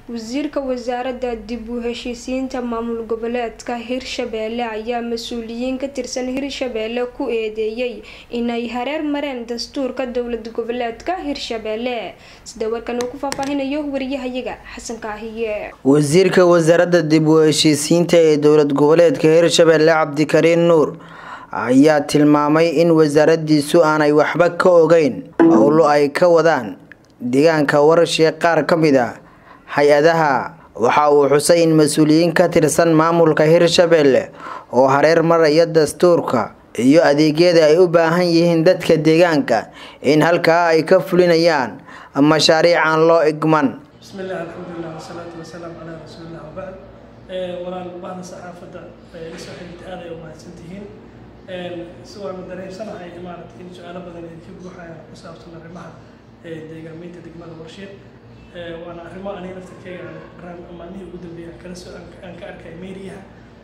wasiirka wasaaradda dib u heshiisiinta maamul goboleedka hirshabeelle ayaa mas-uuliyiin ka tirsan hirshabeelle ku eedeeyey inay hareer mareen dastuurka dowlad goboleedka hirshabeelle sida warkan uu ku faahfaahinayo wariyahayaga xasan kaahiye wasiirka wasaaradda dib u heshiisiinta ee dowlad goboleedka hirshabeelle cabdikariin nuur ayaa tilmaamay in wasaaradiisu aanay waxba ka ogeyn howlo ay ka wadaan deegaanka warashee qaar ka mid a hay-adaha waxa uu xusay in mas-uuliyiin ka tirsan maamulka hirshabeelle oo hareer maraya dastuurka iyo adeegyada ay u baahan yihiin dadka deegaanka in halkaa ay ka fulinayaan mashaariic aan loo igman bismillaah alxamdulilah wasalaatu wasalaamu calaa rasuulillah wabacd walaal bahda saxaafadda isoo xigta aad ay u mahadsantihiin si waanu dareemsanahay maaragtay in su-aalo badan ay ka buuxayaan ku saabsan arrimaha deegaameynta degmada warsheed waana arrimo aniga laftarkeyga aan maalmihii ugu dambeeyay aan kala soo aan ka arkay meeriyaha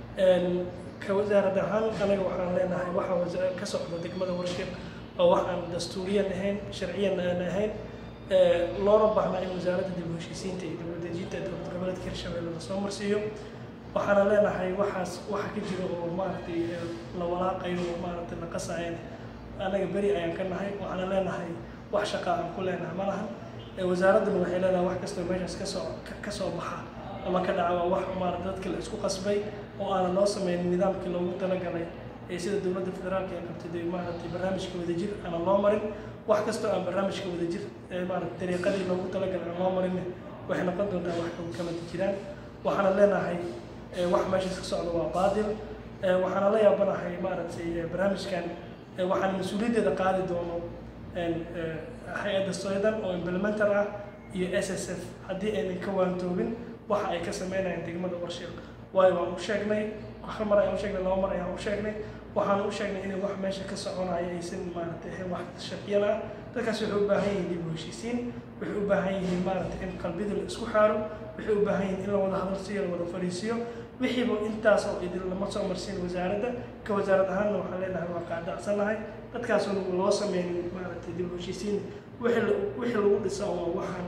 ka wasaarad ahaan anaga waxaan leenahay waxa ka socda degmada warsheed oo wax aan dastuuriyan ahayn sharciyan aan ahayn loona baahnaa in wasaaradda dib u heshiisiinta iyo dowladejinta dowlad goboleedka hirshabelle lasoo marsiiyo waxaana leenahay waxaas waxa ka jira oo maaragtay la walaaqayo oo maaragtay la qasayan anaga beri ayaan ka nahay waxaana leenahay wax shaqa aan ku leenahay ma lahan wasaaradduna waxay leedahay wax kastoo meeshaas kasoo kasoo baxa ama ka dhaca waa wax maarata dadka la isku qasbay oo aanan loo sameynin nidaamkii loogu talagalay ee sida dowladda federaalka ay qabtay de maaragtay barnaamijka wadajir aanan loo marin wax kastoo aan barnaamijka wadajir ee maarata dariiqadii loogu talagalay aan loo marin waxay noqon doontaa wax kama jiraan waxaana leenahay wax meeshaas ka socda waa baadil waxaana la yaabanahay maaragtay barnaamijkan waxaan mas-uuliyaddeeda qaadi doono hay-adda soydan oo implementar ah iyo s s f haddii aynan ka waantoobin waxa ay ka sameynayaan degmada warsheeq waayo waan u sheegnay hal mar ayaan u sheegnay laba mar ayaan u sheegnay waxaan u sheegnay inay wax meesha ka soconaya aysan maaragtay ahayn wax sharciyan ah dadkaas waxay u baahan yihiin dib u heshiisiin waxay u baahan yihiin maaragtay in qalbida la isku xaaro waxay u baahan yihiin in la wada hadalsiiyo la wada fariisiyo wixiiba intaas oo idin lama soo marsiin wasaaradda ka wasaarad ahaanna waxaan leenahay waa qaadacsanahay dadkaasoo loo sameynin maaragtay dib u heshiisiin wixii lagu dhisa oo waxaan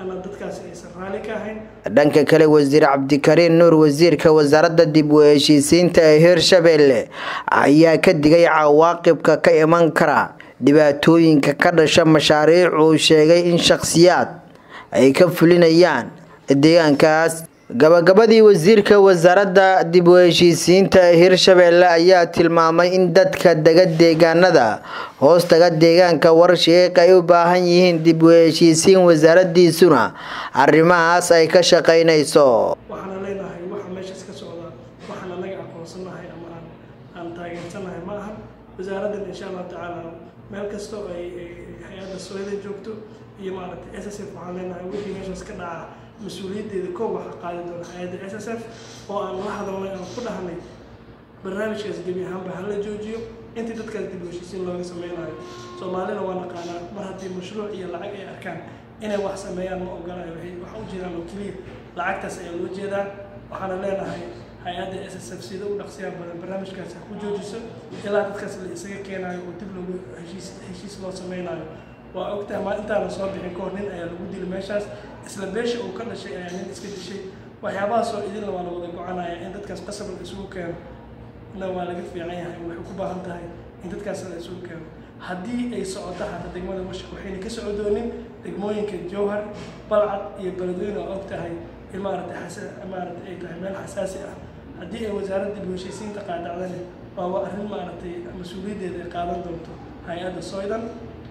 dhanka kale wasiir cabdikariin nuur wasiirka wasaaradda dib u heshiisiinta ee hirshabeelle ayaa ka digay cawaaqibka ka iman kara dhibaatooyinka ka dhasha mashaariic uu sheegay in shakhsiyaad ay ka fulinayaan deegaankaas gabagabadii wasiirka wasaaradda dib u heshiisiinta ee hirshabeelle ayaa tilmaamay in dadka dega deegaanada hoostaga deegaanka warsheeq ay u baahan yihiin dib u heshiisiin wasaaradiisuna arrimahaas ay ka shaqaynayso waxaana leenahay waxa meeshaas ka socda waxaan anaga aqoonsanahay ama aan aan taageersanahay ma ahan wasaaraddan insha allahu tacaala meel kasta oo ay hay-adda sooyada joogto iyo maaragtay s s f waxaan leenahay wixii meeshaas ka dhaca mas-uuliyaddeeda koob waxaa qaadi doona hay-adda s s f oo aan la hadalnay aan ku dhahnay barnaamijkaas gebi ahaanba hala joojiyo intii dadkaas dib u heshiisiin looga sameynayo soomaalina waa naqaanaa mar haddii mashruuc iyo lacag ay arkaan inay wax sameeyaan ma ogolayo waxa u jeedaan oo keliya lacagtaas ayaa loo jeedaa waxaana leenahay hay-adda s s f sida u dhaqsiyaan badan barnaamijkaas ha ku joojiso ilaa dadkaas la isaga keenayo oo dib lagu heshiis heshiis loo sameynayo waa ogtahay ma intaana soo bixin kahor nin ayaa lagu dili meeshaas isla beesha uu ka dhashay ayaa nin iska dishay waxyaabahaasoo idinla waa la wada gocanaya in dadkaas qasab la isugu keeno na waa laga fiican yahay waxay ku baahan tahay in dadkaas la isugu keeno haddii ay socoto xataa degmada warshaq waxayna ka socodoonin degmooyinka jowhar balcad iyo beledweyne oo og tahay in maaragtay maaragtay ay tahay meel xasaasi ah haddii ay wasaaradda dib u heshiisiinta qaadacdani waa arrin maaragtay mas-uuliyaddeeda ay qaadan doonto hay-adda soydan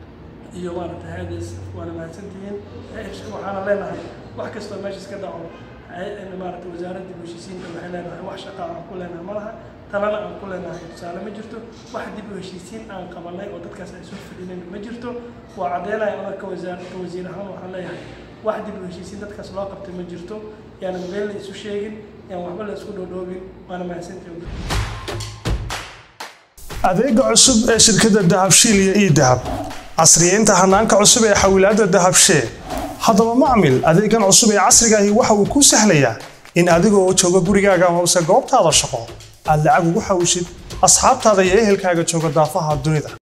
iyo maaragtay hay-adda waana mahadsantihiin waxaana leenahay wax kastoo meeshaas ka dhaco maaragtay wasaaradda dib u heshiisiinta waxay leenahay wax shaqa aan ku leenahay ma laha talana aan ku leenahay tusaale ma jirto wax dib u heshiisiin aan qabanay oo dadkaas ay soo fadhinayn ma jirto waa caddeynaya ona ka wasaar ka wasiir ahaan waxaan leeyahay wax dib u heshiisiin dadkaas loo qabtay ma jirto yaanan been la isu sheegin yaan waxba la isku dhoodhoobin waana mahadsantihiin adeega cusub ee shirkadda dahabshiil iyo ii dahab casriyeynta hanaanka cusub ee xawilaadda dahabshee haddaba macmil adeegan cusub ee casriga ahi waxa uu kuu sahlayaa in adiga oo jooga gurigaaga amase goobtaada shaqo aad lacag ugu xawishid asxaabtaada iyo ehelkaaga jooga daafaha dunida